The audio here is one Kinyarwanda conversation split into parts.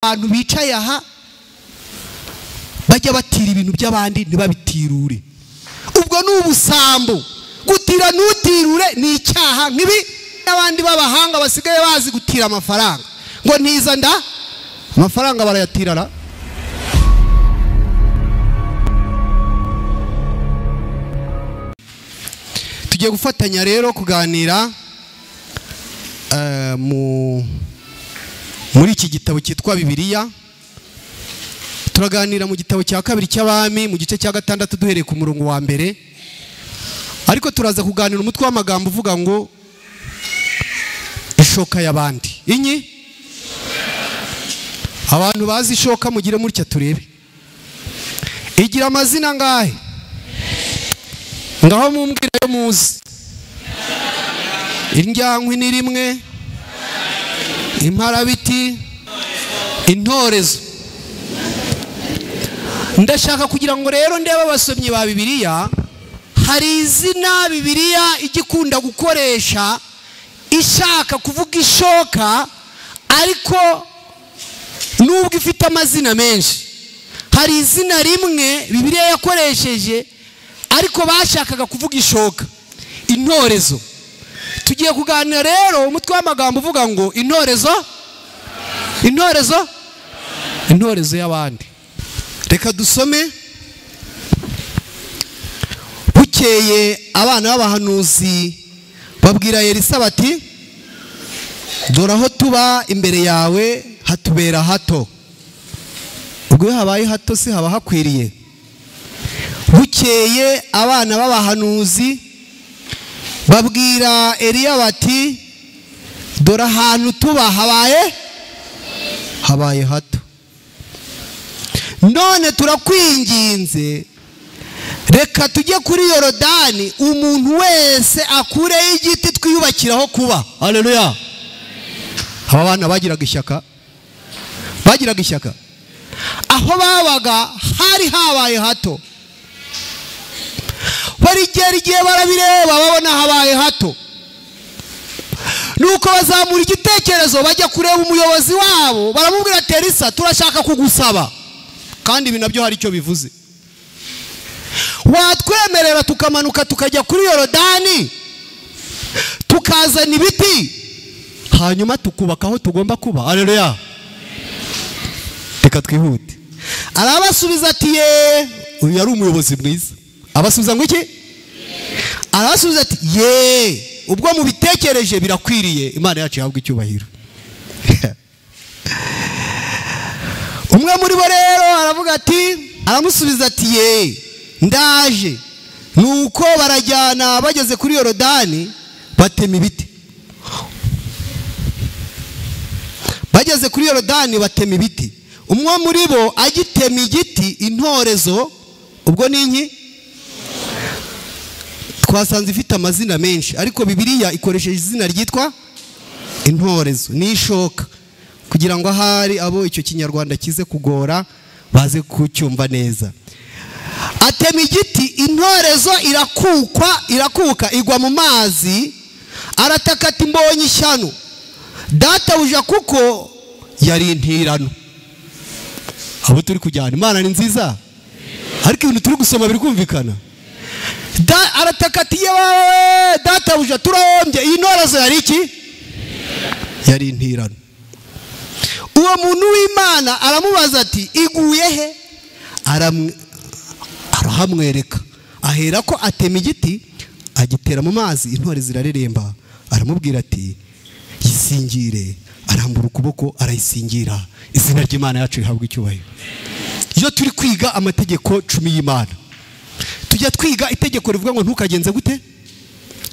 abantu bicaye aha bajya batira ibintu by'abandi ntibabitirure ubwo ni ubusambo gutira ntutirure ni icyaha nk'ibi n'abandi b'abahanga basigaye bazi gutira amafaranga ngo ntiza nda amafaranga barayatirana tugiye gufatanya rero kuganira eh, mu muri iki gitabo cyitwa bibiliya turaganira mu gitabo cya kabiri cy'abami mu gice cya gatandatu duhereye ku murongo wa mbere ariko turaza kuganira umutwe w'amagambo uvuga ngo ishoka y'abandi inyi abantu bazi ishoka mugire mutya turebe igira amazina angahe ngaho mumbwire yo muzi indyankwi ni rimwe imparabiti intorezo ndashaka kugira ngo rero ndebe abasomyi ba bibiliya hari izina bibiliya ijya ikunda gukoresha ishaka kuvuga ishoka ariko nubwo ifite amazina menshi hari izina rimwe bibiliya yakoresheje ariko bashakaga kuvuga ishoka intorezo tugiye kuganira rero umutwe w'amagambo uvuga ngo intorezo intorezo intorezo y'abandi reka dusome bukeye abana b'abahanuzi babwira Elisa bati dore aho tuba imbere yawe hatubera hato ubwo iyo habaye hato si haba hakwiriye bukeye abana b'abahanuzi babwira Eliya bati dore ahantu tuba habaye habaye hato none turakwinginze reka tujye kuri yorodani umuntu wese akureho igiti twiyubakiraho kuba hareruya aba bana bagiraga ishyaka bagiraga ishyaka aho babaga hari habaye hato barigera igihe barabireba babona habaye hato nuko bazamura igitekerezo bajya kureba umuyobozi wabo baramubwira terisa turashaka kugusaba kandi ibi nabyo hari icyo bivuze watwemerera tukamanuka tukajya kuri yorodani tukazana ibiti hanyuma tukubaka aho tugomba kuba areruya reka twihute arabasubiza ati yeee uyu yari umuyobozi mwiza abasubiza ngo iki arabasubiza ati yeee ubwo mubitekereje birakwiriye imana yacu yahabwa icyubahiro umwe muri bo rero aravuga ati aramusubiza ati yeee ndaje nuko barajyana bageze kuri yorodani batema ibiti bageze kuri yorodani batema ibiti umwe muri bo agitema igiti intorezo ubwo ni inki twasanze ifite amazina menshi ariko bibiliya ikoresheje izina ryitwa intorezo n'ishoka kugira ngo ahari abo icyo kinyarwanda kize kugora baze kucyumva neza atema igiti intorezo irakukwa irakuka igwa mu mazi arataka ati mbonye ishyano databuja kuko yari intirano abo turi kujyana imana ni nziza ariko ibintu turi gusoma biri kumvikana arataka ati yewe databuja turahombye iyi ntorezo yari iki yari intirano uwo muntu w'imana aramubaza ati iguye he arahamwereka ahera ko atema igiti agitera mu mazi intore zirareremba aramubwira ati yisingire arambura ukuboko arayisingira izina ry'imana yacu rihabwa icyubahiro iyo turi kwiga amategeko cumi y'imana tujya twiga itegeko rivuga ngo ntukagenze gute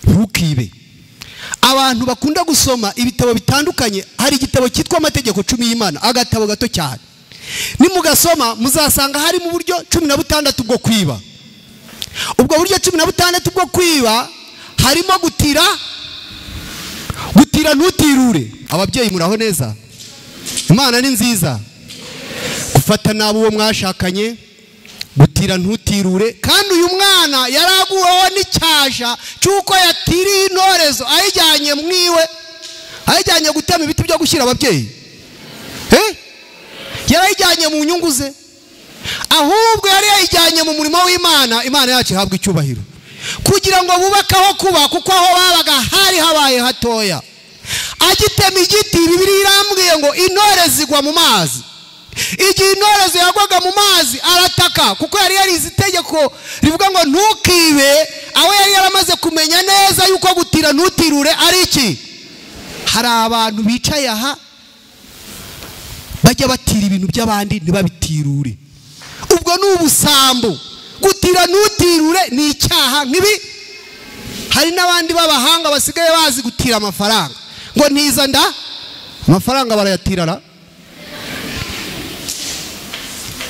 ntukibe abantu bakunda gusoma ibitabo bitandukanye hari igitabo cyitwa amategeko cumi y'imana agatabo gato cyane nimugasoma muzasanga harimo uburyo cumi na butandatu bwo kwiba ubwo buryo cumi na butandatu bwo kwiba harimo gutira gutira ntutirure ababyeyi muraho neza imana ni nziza gufata nabi uwo mwashakanye gutira ntutirure kandi uyu mwana yaraguweho n'icyasha cy'uko yatiriye intorezo ayijyanye mwiwe ayijyanye gutema ibiti byo gushyira ababyeyi yarayijyanye mu nyungu ze ahubwo yari yayijyanye mu murimo w'imana imana yacu ihabwa icyubahiro kugira ngo bubake aho kuba kuko aho babaga hari habaye hatoya agitema igiti bibiri irambwiye ngo intore zigwa mu mazi igihe intore ziyagwaga mu mazi arataka kuko yari yarize itegeko rivuga ngo ntukibe aho yari yaramaze kumenya neza yuko gutira ntutirure ari iki hari abantu bicaye aha bajya batira ibintu by'abandi ntibabitirure ubwo ni ubusambo gutira ntutirure ni icyaha nk'ibi hari n'abandi b'abahanga basigaye bazi gutira amafaranga ngo ntiza nda amafaranga barayatira ra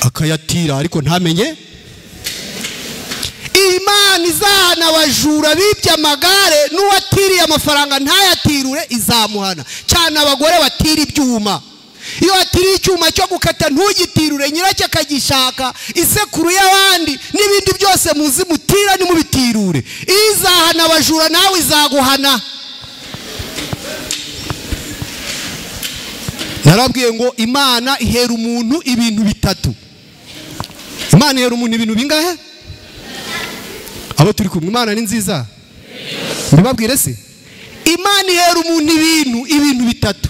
akayatira ariko ntamenye imana izahana abajura bibye amagare n'uwatiriye amafaranga ntayatirure izamuhana cyane abagore batira ibyuma iyo watiriye icyuma cyo gukata ntugitirure nyiracyo akagishaka isekuru y'abandi n'ibindi byose muzi mutira nimubitirure izahana abajura nawe izaguhana narabwiye ngo imana ihera umuntu ibintu bitatu imana ihera umuntu ibintu bingahe abo turi kumwe imana ni nziza mbibabwire se imana ihera umuntu ibintu ibintu bitatu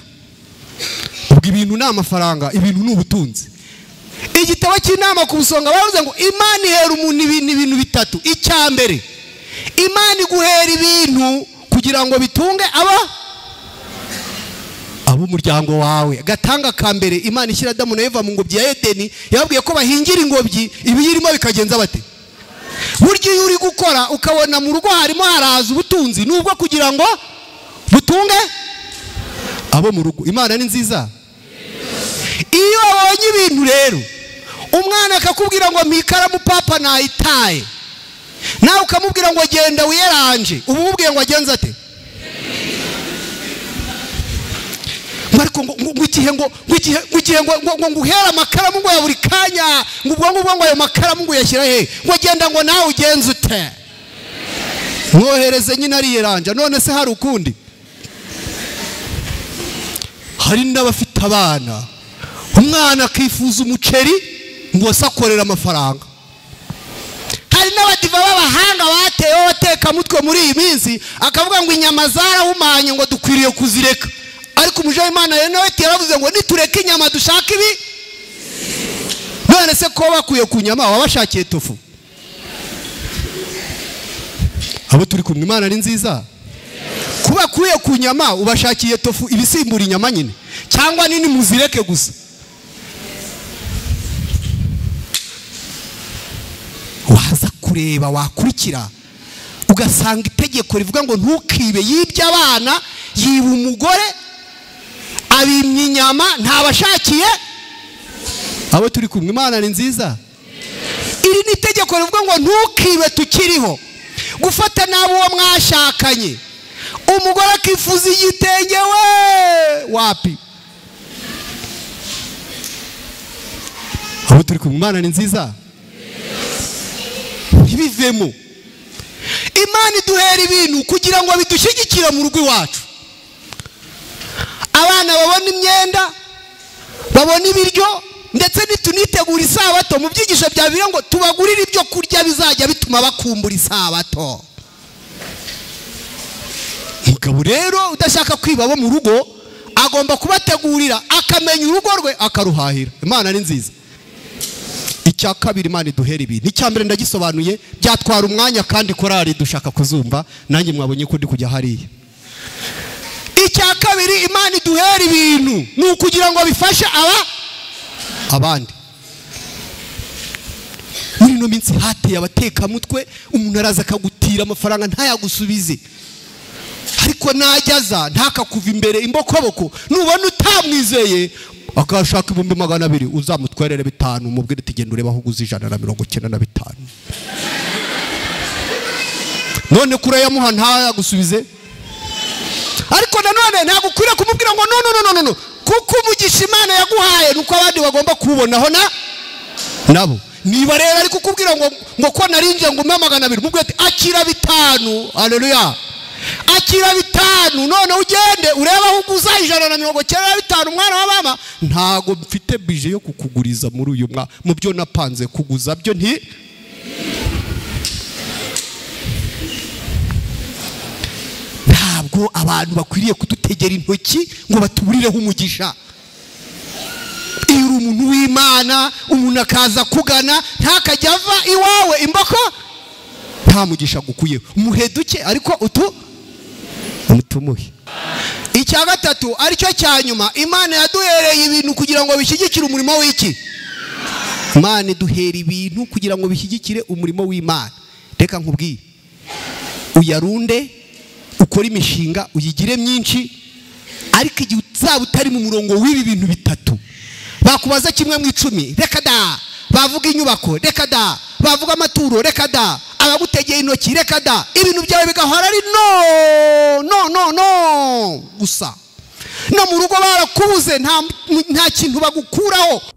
ubwo ibintu ni amafaranga ibintu ni ubutunzi igitabo cy'inama ku busonga baravuze ngo imana ihera umuntu ibintu ibintu bitatu icya mbere imana iguhera ibintu kugira ngo bitunge aba ab'umuryango wawe gatanga ka mbere imana ishyira adamu na eva mu ngobyi ya edeni yababwiye ko bahingira ingobyi ibiyirimo bikagenza bate burya iyo uri gukora ukabona mu rugo harimo haraza ubutunzi nubwo kugira ngo butunge abo mu rugo imana ni nziza iyo wabonye ibintu rero umwana akakubwira ngo mikaramu papa nayitaye nawe ukamubwira ngo genda wiyeranje uba umubwiye ngo agenze ate ariko ngo igihe ngo igihe ngo nguhere amakaramu ngo ya buri kanya ngo ubwo ngubwo ngo ayo makaramu ngo uyashyira he ngo agenda ngo nawe ugenze ute mwohereze nyine ariyeranja none se hari ukundi hari n'abafite abana umwana akifuza umuceri ngo akorera amafaranga hari n'abadiva b'abahanga bateyeho abatekamutwe muri iyi minsi akavuga ngo inyama zarahumanye ngo dukwiriye kuzireka ariko w'imana rero nawe yaravuze ngo nitureke inyama dushake ibi none se ko bakuye ku nyama wabashakiye tofu abo turi kumwe imana ni nziza kuba akuye ku nyama ubashakiye tofu ibisimbura inyama nyine cyangwa nini muzireke gusa waza kureba wakurikira ugasanga itegeko rivuga ngo ntukibe yibye abana yiba umugore abimye inyama ntabashakiye abo turi kumwe imana ni nziza iri ni itegeko rivuga ngo ntukibe tukiriho gufata nabi uwo mwashakanye umugore akifuza igitenge we wapi abo turi kumwe imana ni nziza ntibivemo imana iduhera ibintu kugira ngo bidushyigikire mu rugo iwacu abana babona imyenda babona ibiryo ndetse ntitunitegure isabato mu byigisho bya bibiliya ngo tubagurire ibyo kurya bizajya bituma bakumbura isabato umugabo rero udashaka kwiba abo mu rugo agomba kubategurira akamenya urugo rwe akaruhahira imana ni nziza icya kabiri imana iduhera ibintu icya mbere ndagisobanuye byatwara umwanya kandi korari dushaka kuzumva nanjye mwabonye ko ndi kujya hariya icya kabiri imana iduhera ibintu ni ukugira ngo bifashe aba abandi muri ino minsi hateye abatekamutwe umuntu araza akagutira amafaranga ntayagusubize ariko najyaza ntakakuva imbere imbokoboko nubona utamwizeye akashaka ibihumbi magana abiri uzamutwerere bitanu umubwire uti genda ureba aho uguze ijana na mirongo icyenda na bitanu none kurayamuha ntayagusubize ariko nanone ntabwo ukwiriye kumubwira ngo no no no no kuko umugisha imana yaguhaye ni uko abandi bagomba kuwubonaho na nabo niba rero ariko ukubwira ngo ngo ko narinjye ngo umwe magana abiri mubwira ati akira bitanu hareruya kwakira bitanu none ugende urebe aho uguza ijana na mirongo icyenda na bitanu umwana wa mama ntago mfite bije yo kukuguriza muri uyu mwaka mu byo napanze kuguza byo nti ntabwo abantu bakwiriye kudutegera intoki ngo batuburireho umugisha iyo uri umuntu w'imana umuntu akaza kugana ntakajya ava iwawe imboko nta mugisha gukuyeho muhe duke ariko utu mutumuhe icya gatatu aricyo cya nyuma imana yaduhereye ibintu kugira ngo bishyigikire umurimo w'iki imana iduhera ibintu kugira ngo bishyigikire umurimo w'imana reka nkubwire uyarunde ukore imishinga uyigire myinshi ariko igihe uzaba utari mu murongo w'ibi bintu bitatu bakubaza kimwe mu icumi reka da bavuga inyubako reka da bavuga amaturo reka da abagutegeye intoki reka da ibintu byawe bigahora ari no no no no gusa no mu rugo barakubuze nta nta kintu bagukuraho